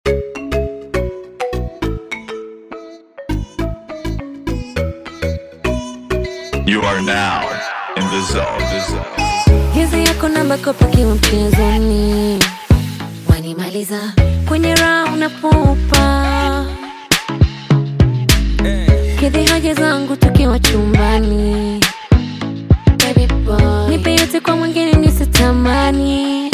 You are now in the zone. The zone. Hizi yako namba kopakiwa mchezoni, wanimaliza kwenye raha unapopa kidhi haja zangu tukiwa chumbani. Baby boy, nipe yote kwa mwingine nisitamani.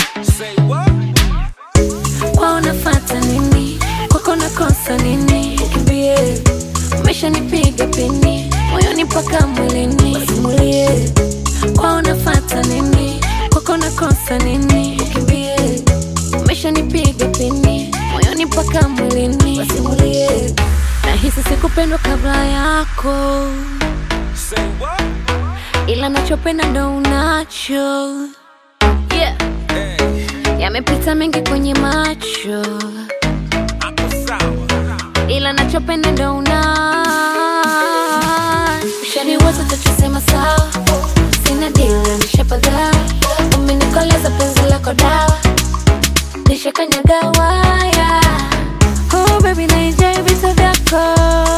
Kwao nafata nini? Kwako nakosa nini? Kimbie, umeshanipiga pini moyoni mpaka mwilini. Simulie, kwao nafata nini? Kwako nakosa nini? Kimbie, umeshanipiga pini moyoni mpaka mwilini. Wasimulie, nahisi sikupendwa kabla yako, ila nachopenda ndo unacho yeah. Yamepita mengi kwenye macho, ila nachopenda ndo una ushaniweza tachosema sawa, sina dila nishapaga, umenikoleza penzi lako dawa, nishakanyaga waya. Oh baby, naenjoy vitu vyako.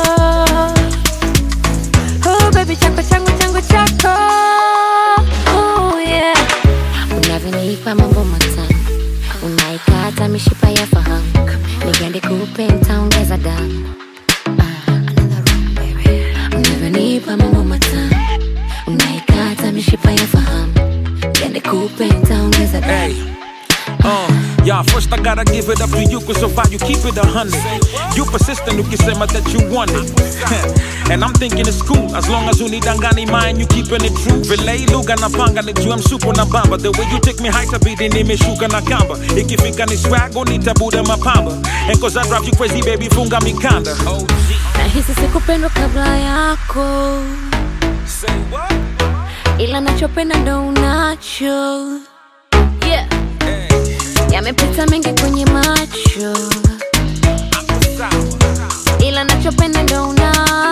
Oh baby, chako changu changu chako. Oh yeah, unavyonipa mambo matamu, unaikata mishipa ya fahamu, nigande kupe ntaongeza damu. Ah, another round, baby. Unavyonipa mambo matamu, unaikata mishipa ya fahamu, nigande kupe ntaongeza damu. Hey. Uh, yeah, first I gotta give it up to you cause so far you keep it a hundred. You persistent ukisema that you want it. and I'm thinking it's cool as long as unidangani mind you keeping it true. Vile lugha napanga nijua msuko na bamba. The way you take me high tabidi nimeshuka na kamba. Ikifika ni swag nitabuda mapamba. And cause I drive you crazy baby funga mikanda. Oh, Nahisi sikupendwa kabla yako, say what? ila nachopenda ndo unacho yeah. Yamepita mengi kwenye macho, ila nachopenda ndo una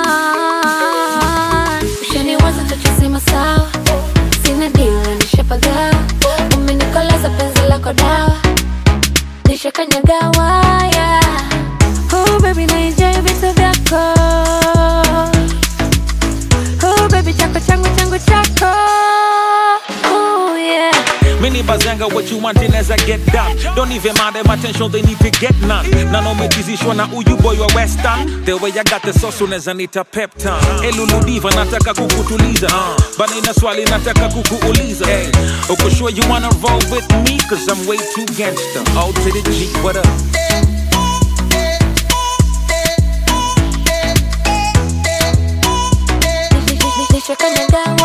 ushaniwaza tachosema sawa, sina dila nishapaga, umenikoleza penzi lako dawa, nishakanyaga waya. Oh baby, naenjoy vitu vyako. Oh baby, chako changu changu chako. Oh yeah. Many bazanga what you wanting as I get done. Don't even mind them attention, they need to get none. None of me decision na uyu boy wa western. The way I got the sauce unaweza nita pep time. Elulu diva nataka kukutuliza. Uh, but nina swali nataka kukuuliza. Hey, uko sure you wanna roll with me? Cause I'm way too gangster. O to the G, what up? Nishakanyaga